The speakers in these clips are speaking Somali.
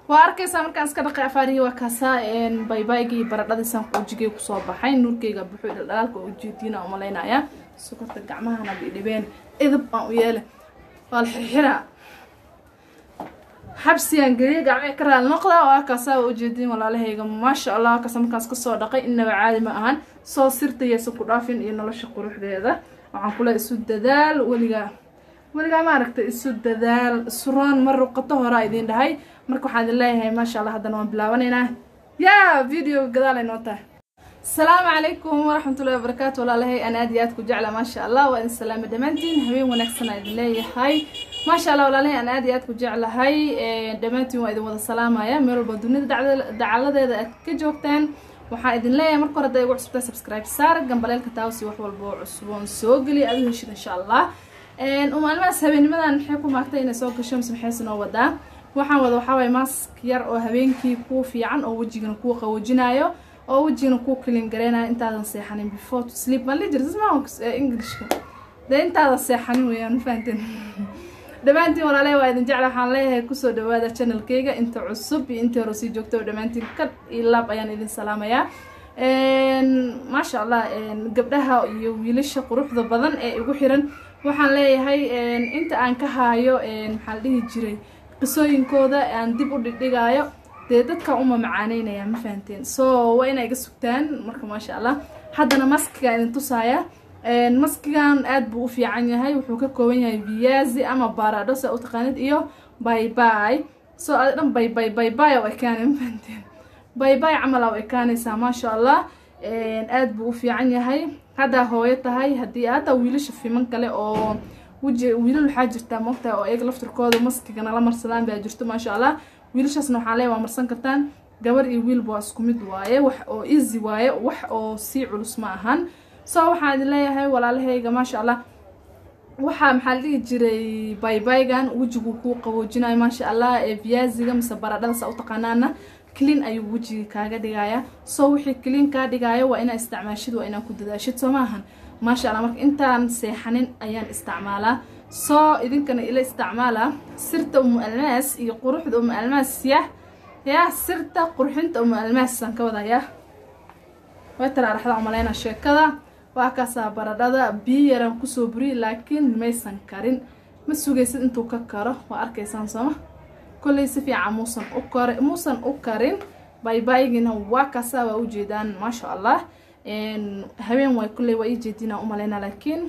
waa arkaysaa markaan iska dhaqay afaarihii waa kaasaa baybaygii baradhadiisaan quujigay kusoo baxay nuurkeyga buxuu dhaldhalaalka oo ujeediina umalaynaya sokorta gacmahana bidhibeen idib aan u yeele waa la xirxiraa xabsigaan geliya gacmee ka raali noqda waa kaasaa waa ujeediin walaalahayga maasha allah kaasa markaas kasoo dhaqay innaba caadi ma ahan soo sirtayaysa ku dhaafin iyo nolosha quruxdeeda waxaan kule isu dadaal weligaa weligaa maaragtay isu dadaal suroon mar ruqato horaa idiin dhahay marka waxaan idin leeyahay maasha allah haddana waan bilaabanaynaa yaa video gadaal ay noo tahay asalaamu calaykum waraxmatullahi wabarakaatu walaalahay aan aad iyo aad ku jecla maasha allah waa idin salaama dhammaantiin habeen wanaagsan aan idin leeyahay maasha allah walaalahay aan aad iyo aad ku jeclahay dhammaantiin waa idin wada salaamaya meel walba dunida dacaladeeda aad ka joogtaan waxaan idin leeyahay marka hore hadday igu cusubtaa subscribe saar gambaleelka taawsi wax walba oo cusboon soo geliya aad u heshid insha allah umaalmahaas habeenimadan maxay ku maagtay inay soo gasho mise maxayse noo wadaa waxaan wada waxaa waye mask yar oo habeenkii kuu fiican oo wejigana kuu qawoojinayo oo wejigana kuu kilin gareynayo intaadan seexanin before to sleep maan lijir sisma englishka dee intaadan seexanin weeyaan ma fahanteen dhammaantiin walaalahay waa idin jecla waxaan leeyahay kusoo dhawaada channelkeyga inta cusub iyo intii hore sii joogta oo dhammaantiin kad iyo laab ayaan idin salaamayaa maasha allah gabdhaha iyo wiilasha quruxda badan ee igu xiran waxaan leeyahay inta aan ka haayo maxaa la dhihi jiray qisooyinkooda aan dib u dhigdhigaayo dee dadka uma macaaneynaya ma fahanteen so waa inay iga sugtaan marka maasha allah haddana maskiga idin tusaaya maskigan aad buu u fiican yahay wuxuu ka kooban yahay viyazi ama baradho sa u taqaanid iyo baybay so adi dhan baybay baybay oo ekaanay ma fahanteen baybay camal aa u ekaanaysaa maasha allah aad buu u fiican yahay haddaa hooyo tahay haddii haddaa wiilasha fiman kale oo wiji wiilal waxaa jirtaa moogtahay oo iyaga laftirkooda maskigana la marsadaan baa jirto maasha allah wiilashaasna waxaa leeya waa marsan kartaan gabar iyo wiilba waa isku mid waaye wax oo easy waaye wax oo sii culus ma ahan so waxaan idin leeyahay walaalahayga maasha allah waxaa maxaa la dhihi jiray baybaygan wejigu kuu qaboojinayo maasha allah ee viyaziga mise baradhadasa u taqaanaana clean ayuu wejiga kaaga dhigayaa so wixii clean kaa dhigaayo waa inaa isticmaashid waa inaa ku dadaashid soo maahan maasha allah marka intaan seexanin ayaan isticmaalaa soo idinkana ila isticmaala sirta umu almaas iyo quruxda umu almaas yah yaa sirta qurxinta umu almaasaan ka wadayaa way taraaraxda umaleyna sheekada waa kaasaa baradhada biyo yaraan kusoo buriyay laakiin maysan karin ma sugaysid intuu ka karo waa arkaysaan sooma kolley si fiican muusan u kar muusan u karin baybaygina waa kaasaa waa ujeedaan maasha allah habeen waay kolley waa ii jeedinaa umaleyna laakiin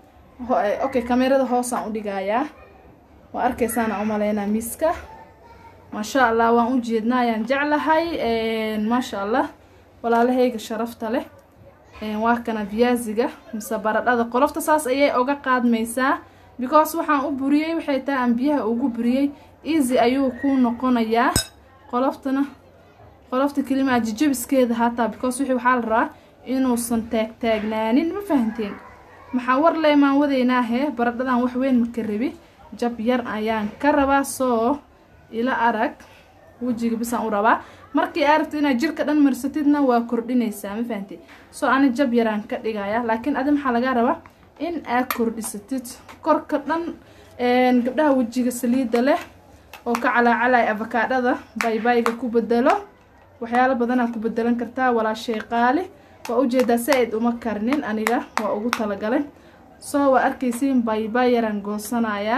okay kamerada hoosaan u dhigayaa waa arkaysaana umaleynaa miiska maasha allah waan u jeednaa ayaan jeclahay maasha allah walaalahayga sharafta leh waa kana viyaziga mise baradhada qolofta saas ayay oga qaadmaysaa because waxaan u buriyey waxay tahay aan biyaha ugu buriyey easy ayuu ku noqonayaa qoloftana qolofta kelimaa jijabiskeeda hataa because wixii waxaa la rabaa inuusan taagtaagnaanin ma fahanteen maxaa war leemaan wadaynaahe baradhadan wax weyn maka rabi jab yar ayaan ka rabaa soo ila arag wejiga bisaan u rabaa markii aa rabtid inaad jirka dhan marsatidna waa kordhinaysaa ma fahanteen soo ani jab yaraan ka dhigaya laakiin adi maxaa lagaa rabaa in aad kordhisatid korka dhan gabdhaha wejiga saliidda leh oo ka calaacalaya afakaadhada baybayga ku bedelo waxyaalo badanaa ku bedelan kartaa walaashay qaali waa ujeedaa saa-id uma karnin aniga waa ugu talagalay soo waa arkaysiin baybay yaraan goosanayaa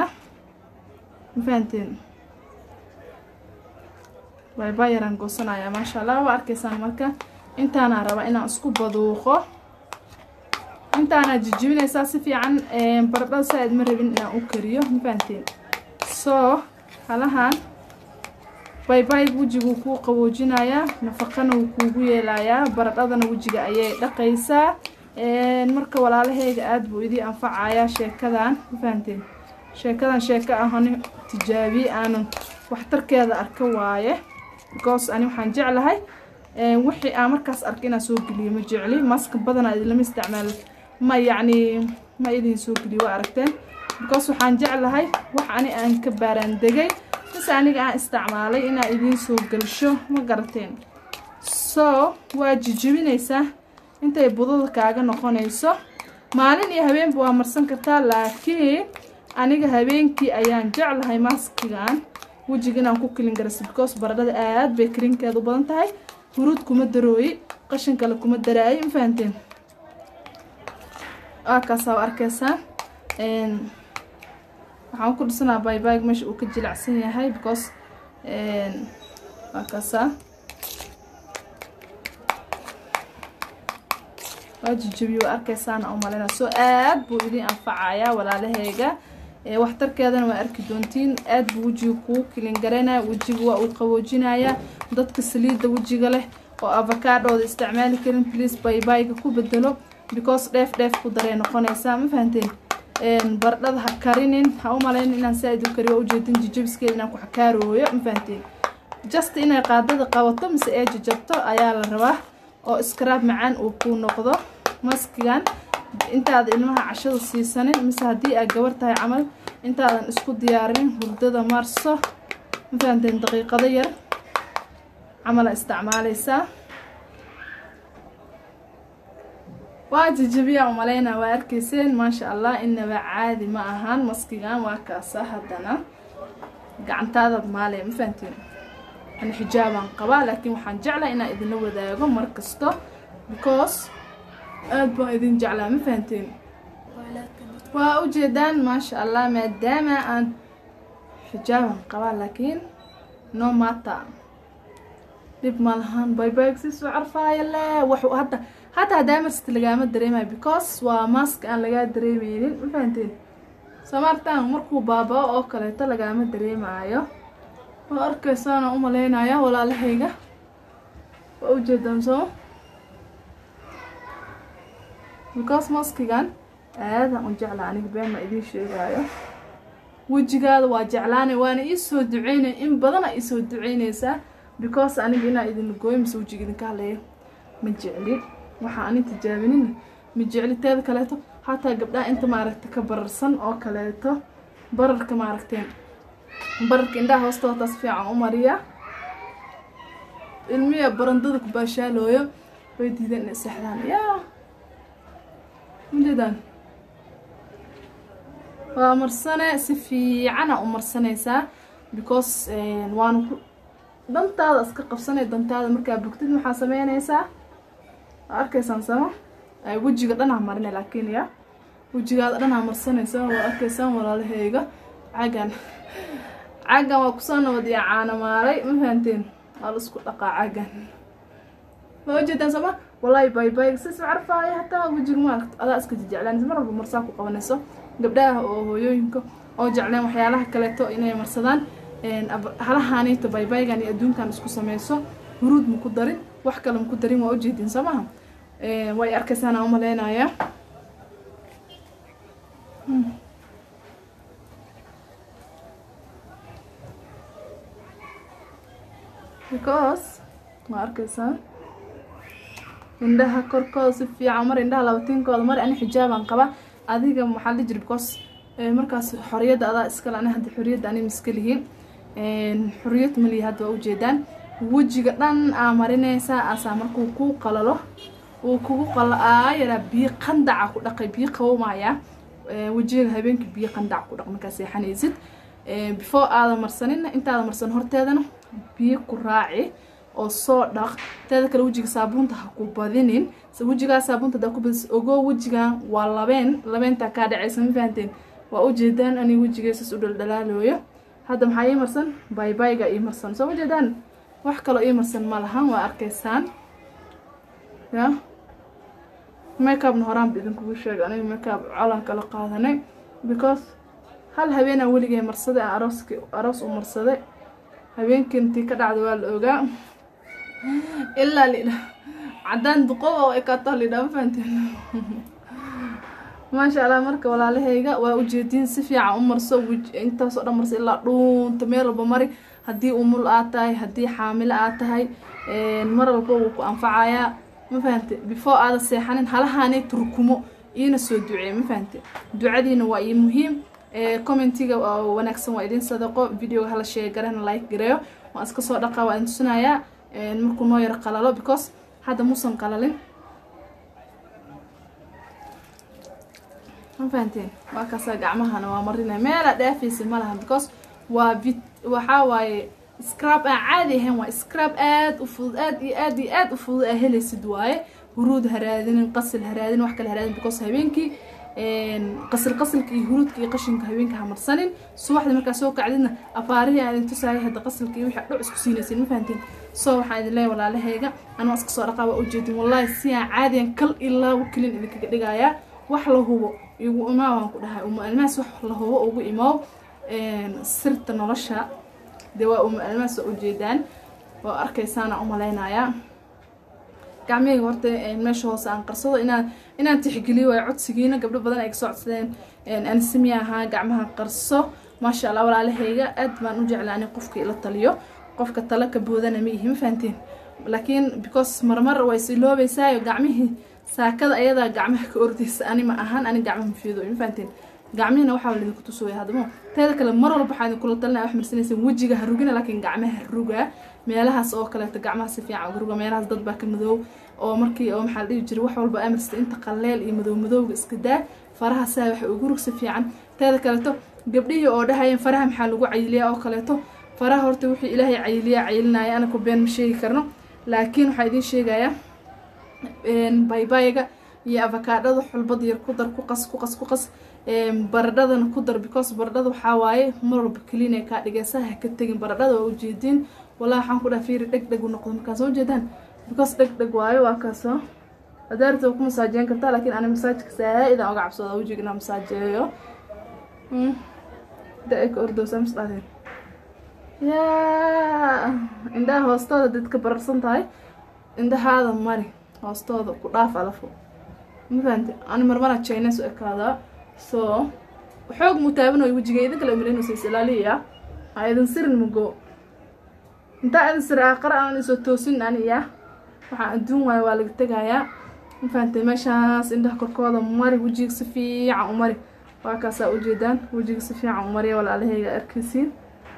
ma fahanteen baybay yaraan goosanayaa maasha allah waa arkaysaan marka intaanaa rabaa inaan isku baduuqo intaanaa jijibinaysaa si fiican baradhada saa-id ma rabin inaan u kariyo ma fahanteen soo halahan baybayga wejiguu kuu qaboojinayaa nafaqana wuu kuugu yeelayaa baradhadana wejiga ayay dhaqaysaa marka walaalahayga aada buu idii anfacayaa sheekadan ma fahanteen sheekadan sheeko ahani tijaabiye aanan waxtarkeeda arka waaye because ani waxaan jeclahay wixii aan markaas arka inaan soo geliyo ma jecli maska badanaa idinlama isticmaalo ma yacni ma idin soo geliyo waa aragteen because waxaan jeclahay wax ani aan ka baaraandegay mise aniga aan isticmaalay inaa idiin soo gelsho ma garateen so waa jijibinaysaa intay budada kaaga noqonayso maalin iyo habeenba waa marsan kartaa laakiin aniga habeenkii ayaan jeclahay maskigan wejiga inaan ku kilin garayso because baradhada aad bay karinkeeda u badan tahay huruud kuma darooyi qashin kale kuma daraayi ma fahanteen waa kaasaa u arkeysaa waxaan ku dhisanaa baybayg meesha uu ka jilacsan yahay because waa kaasaa waa jijabiyo waa arkeysaana u maleyna soo aad buu idin anfacayaa walaalaheyga waxtarkeedana waa arki doontiin aad buu wejiga kuu kilin garaynaya wejiga waa uu qaboojinayaa dadka saliidda wejiga leh oo avakaadhooda isticmaali karin please baybayga ku bedelo because dheef dheef ku darey noqonaysaa ma fahanteen bardhada ha karinin ha u malayn inaan saa-id u kariyo waa ujeedin jijabiskeeda inaan ku xakaarooyo ma fahanteen just inay qaadada qabato mise ee jajabto ayaa la rabaa oo iskaraab macaan uu kuu noqdo maskigan intaada ilmaha cashada siisanin mise haddii aad gabar tahay camal intaadan isku diyaarinin hurdada marso ma fahanteen daqiiqado yar camala isticmaaleysaa waa jijabiyaa umaleynaa waa arkeyseen maasha allah inaba caadi ma ahaan maskigan waa kaasa haddana gacantaadaad maalaya ma fahanteen an xijaabaan qabaa laakiin waxaan jeclaa inaan idinla wadaago mar kasto because aada baan idin jeclaa ma fahanteen waa ujeedaan maasha allah maadaama aan xijaaban qabaa laakiin no mata dhib ma lahan baybayg si soo carfaaya le waxu hadda hataa daamarsta lagaama dareemayo because waa maaska aan lagaa dareemeynin ma fahanteen samaartaan markuu baaba-o oo kaleeto lagaama dareemaayo waa arkeysaana u maleynaya walaalahayga waa ujeedaan soo because maskigan aadan u jeclaa aniga been ma idiin sheegaayo wejigaada waa jeclaanay waana iisoo duceynay in badana iisoo duceyneysaa because aniga inaa idin gooyo mise wejiga idinka hadleeyo ma jecli waxaa ani tijaabinin ma jecli teeda kaleeto hataa gabdhaha inta maaragta ka bararsan oo kaleeto bararka maaragteen bararka indhaha hoostooda taas fiican u mariya ilmiya barandada ku baashaalooyo way diideen inay seexdaan yaa majeedaan waa marsane si fiicana u marsanaysaa because waana ku dantaada iska qabsanay dantaada markaa bogtid maxaa sameynaysaa waa arkaysaan sama wejiga dhanaa marinay laakiin ya wejigaada dhanaa marsanaysaa waa arkaysaan walaalaheyga cagan cagan waa kusoo nabad iyo caanamaalay ma fahanteen waa la isku dhaqaa cagan ma ujeedaan sama walaahi baybayg sis carfaaya hataa wejiga maaragt adaa iska jijeclaan mar walba marsaa ku qabanayso gabdhaha oo hooyooyinka oo jecleen waxyaalaha kaleeto inay marsadaan halahaaniito baybaygan iyo adduunkan isku sameyso huruud maku darin wax kale maku darin waa ujeedin soo maha way arkaysaana u maleynaya because waa arkaysaa indhaha korkooda si fiican mar indhaha labatiinkooda mar ani xijaabaan qaba adiga maxaa la jiri because markaas xoriyadda adaa iskale ani hadda xoriyadda ani miska lihiin xoriyad malihi hadda waa ujeedaan wejiga dhan aa marinaysaa asaa markuu kuu qalalo uu kugu qalo aa yaraa biyo qandaca ku dhaqay biyo qabowmaya wejiga habeenkii biyo qandac ku dhaq markaa seexanaysid before aada marsanina intaada marsan horteedana biyo ku raaci oo soo dhaq teeda kale wejiga saabuunta ha ku badinin wejigaa saabuunta hadaa ku badis ogoo wejigan waa labeen labeentaa kaa dhacaysa ma fahanteen waa ujeedaan ani wejigeesas u dhaldhalaalooyo hadda maxaa ii marsan baybayga ii marsan soo ujeedaan wax kaloo ii marsan ma lahan waa arkaysaan ya makeupna horaanba idinkugu sheegay aniga makeup colan kala qaadanay because hal habeenaa weligay marsaday aan arooski aroos u marsaday habeenkii intii ka dhacda waa la ogaa ilaa lidha caddaan duqob oo ekaato lidha ma fahanteen maasha allah marka walaalahayga waa ujeediin si fiican u marso intaasoo dhan marso ilaa dhuunta meel walba mari haddii umul aad tahay haddii xaamilo aad tahay mar walba wuu ku anfacayaa ma fahante before aada seexanin halahaanay turkumo iina soo duceey ma fahante ducadiina waa ii muhiim commentiga wanaagsan waa idin sadaqo videoga hala sheegarana like gareeyo waan iska soo dhaqaa waa idin tusinayaa markuu noo yaro qalalo because hadda muusan qalalin ma fahanteen waa kaasaa gacmahana waa marinaya meela dhaafaysa ma laha because waa vit waxaa waaye scrab aan caadi ahayn waa scrab aad u fudud aad iyo aad iyo aad u fudud aa helaysid waaye huruud haraadinin qasil haraadin wax kale haraadin because habeenkii qasil qasilka iyo huruudka iyo qashinka habeenka hamarsanin subaxda markaa soo kacdidna abaarihii aan idin tusaayay hadda qasilka iyo wixii dhuc isku siinaysin ma fahantiin soo waxaan idin leeyahay walaalahayga anuu iska soo dhaqaa waa ujeedin wallaahi si aan caadiyan kal ilaa kelin idinkaga dhigayaa wax la hubo igu imaa waan ku dhahay uma almaas wax la hubo ugu imaaw sirta nolosha dee waa uma almaas waa ujeedaan waa arkaysaana umalaynayaa gacmihayga horta meesha hoose aan qarsado inaan inaan tixgeliyo waay codsigiina gabdho badan ay kasoo codsadeen ansimi ahaa gacmaha qarso maasha allah walaalahayga aad baan u jeclaa ani qofka ila taliyo qofka talo ka boodana ma ihi ma fahanteen laakiin because marmar way siloobeysaayo gacmihii saakada ayadaa gacmaha ka ordaysa ani ma ahaan ani gacmaha mafiido ma fahanteen gacmihina waxaa laidinku tusooya hadamo teeda kale mar walba waxaa idinkula talinaya wax marsanaysan wejiga ha rugina laakiin gacmaha ruga meelahaas oo kaleeto gacmaha si fiican uga ruga meelahaas dad baa ka madoow oo markii oo maxaa la dhihi jiray wax walba amarsta inta qaleel iyo madow madowga iska daa faraha saa waxa ugu rug si fiican teeda kaleeto gabdhihii oo dhahayeen faraha maxaa lagu cayiliyaa oo kaleeto faraha horta wixii ilaahay cayiliyaa cayilinaya anaku been ma sheegi karno laakiin waxaa idiin sheegayaa baybayga iyo avakaadhada xulbad yar ku dar ku qas ku qas ku qas baradhadana ku dar because baradhada waxaa waaye mar walba keliinay kaa dhigaysa ha ka tegin baradhada waa ujeediin walaa waxaan ku dhaha fiiri dheg dheg u noqdo markaa soo jeedaan because dheg dheg waayo waa kaasoo adaarta waa ku masaajeyn kartaa laakiin ani masaajka saa-idaan oga cabsooda wejiga inaan masaajeeyo da-ay ka ordowsaa mas dhahdeen yaa indhaha hoostooda dadka bararsan tahay indhahaada mari hoostooda ku dhaaf alafo ma fahamte ani marmara chines u ekaadaa so xoog muu taabanayo wejiga idin kale umalaynaysa is ilaaliya ha idin sirin mugo intaa idin sir aqara aan isoo toosin aniya waxaan adduun waayo waa laga tegayaa ma fahamte meeshaas indhaha korkooda mari wejiga si fiican u mari waa kaasaa ujeedaan wejiga si fiican u mariya walaalahayga arkaysiin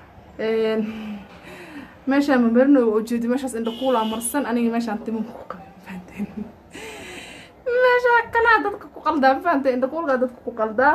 meeshaan mamarino waa ujeedi meeshaas indha kuulaa marsan aniga meeshaan timan ku qabin fahanteen meeshaa kanaa dadka ku qaldaa ma fahamtay indha kuulkaa dadka ku qaldaa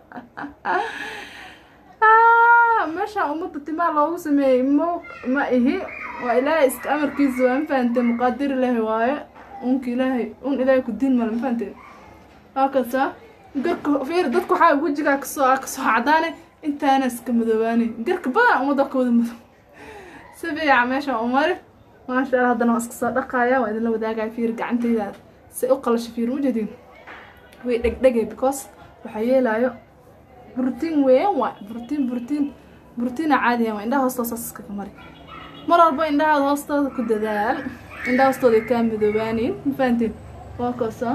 meeshaan ummadda timaa loogu sameeyey mo ma ihi waa ilaahay iska amarkiisa waa ma fahamtee muqaadir ilaahay waaye unka ilaahay un ilaahay ku diin male ma fahamtee waa kasa garka fiir dadka waxaa wejigaa kasoo kasoo cadaane intaana iska madoobaane garka badan ummadda ka wada madow si fiican meeshaan u mari maasha allah haddana waa iska soo dhaqaaya waa idinla wadaagaya fiir gacantayda si u qalasho fiir mujeedin way dhegdhegay because waxaa yeelaayo burtiin weyn waay burtiin burtiin burtiina caadiyan waa indhaha hoostooda saas iskaga mari mar walba indhahaada hoostooda ku dadaal indhaha hoostooda ay kaa madoobaaniin ma fahanteen waa koosa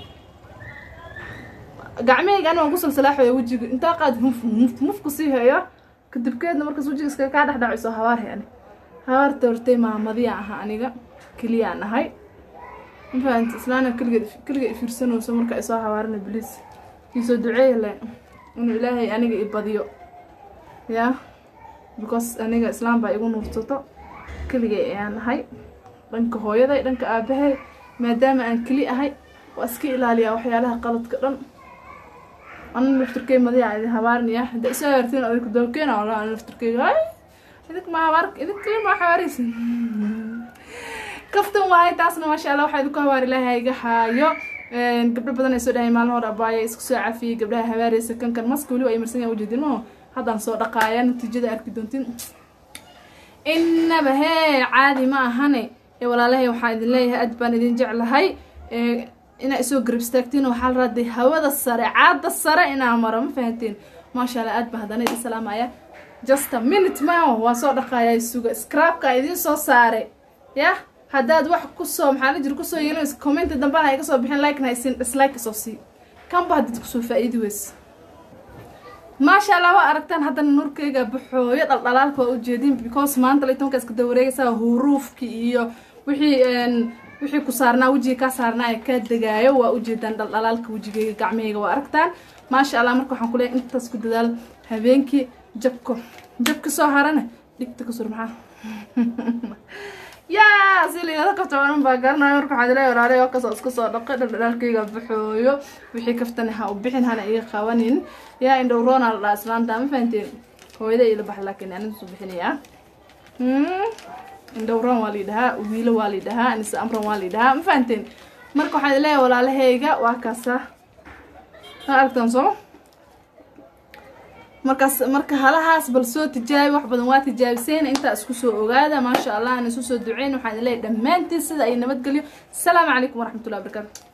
gacmahayga ani waan ku salsalaaxaya wejiga intaa qaad muf muf mufku sii hayo kadibkeedna markaas wejiga iskaga kaa dhex dhaco isoo habaar hay ani habaarta hortay maamadiyaan ahaa aniga keliyaan ahay ma fahanti islaana keligeed keliga i fiirsanayso marka isoo habaarina bliis iisoo duceeya le inuu ilaahay aniga i badiyo ya because aniga islaam baa igu nuursato keligay ayaan ahay dhanka hooyaday dhanka aabahay maadaama aan keli ahay waa iska ilaaliyaa waxyaalaha qaladka dhan ana naftirkey madiya idin habaarinaya hadda isoo habaartiin adinku dawkeena wala ana naftirkeyga ay idink ma habaar idinka ma habaaraysin kaftan waaye taasna maasha allah waxaa idinku habaar ilaahay iga haayo gabdho badan ay soo dhahay maalin hore abaaya isku soo cafiyey gabdhaha habaaraysa kankan maska weliba ay marsan yahan ujeedin maho haddaan soo dhaqaaya natiijada arki doontiin inaba hee caadi ma ahane ee walaalahay waxaan idin leeyahay aad baan idin jeclahay inaa isoo garab istaagtiin waxaa la raaday hawada sare caada sare inaa maro ma fahanteen maasha allah aad baa haddana idin salaamaya just a minute maaho waa soo dhaqaaya suga scrabka idiin soo saaray yah haddaad wax kusoo maxaa la jira kusoo yeelinaysa commenta dambana ay kasoo bixin like na isin dislike isoo sii kanba hadid kusoo faa-iidi weysa maasha allah waa aragtaan haddana nuurkeyga baxooyo dhaldhalaalka waa ujeedin because maanta laytonka iska dawareegaysaa huruufki iyo wixii wixii ku saarnaa wejiga kaa saarnaa ee kaa degaayo waa ujeedaan dhaldhalaalka wejigeyga gacmaheyga waa aragtaan maasha allah marka waxaan kuleeyahay intaas ku dadaal habeenkii jabko jabka soo harana dhigta kasur maxaa yaa si liilada kafta oran baa garanayo marka waxaad leeyahay walaalahay waa kasoo iska soo dhaqay dhaldhalaalkayga baxooyo wixii kaftani ha u bixin hana iga qabanin yaa indhow roona la dhaha islaanta ma fahanteen hooyada ila bax laakiin aniga soo bixinayaa indhowran waa layidhahaa wiilo waa layidhahaa anise amran waa layidhahaa ma fahanteen marka waxaan leeyahay walaalahayga waa kaasa ma aragtaan sooma markaas marka halahaas bal soo tijaabi wax badan waa tijaabiseen intaa isku soo ogaada maasha allah aan isu soo duceyn waxaan leeyahay dhammaantiin sida ay nabadgelyo asalaamu calaykum waraxmatullahi wabarakaatu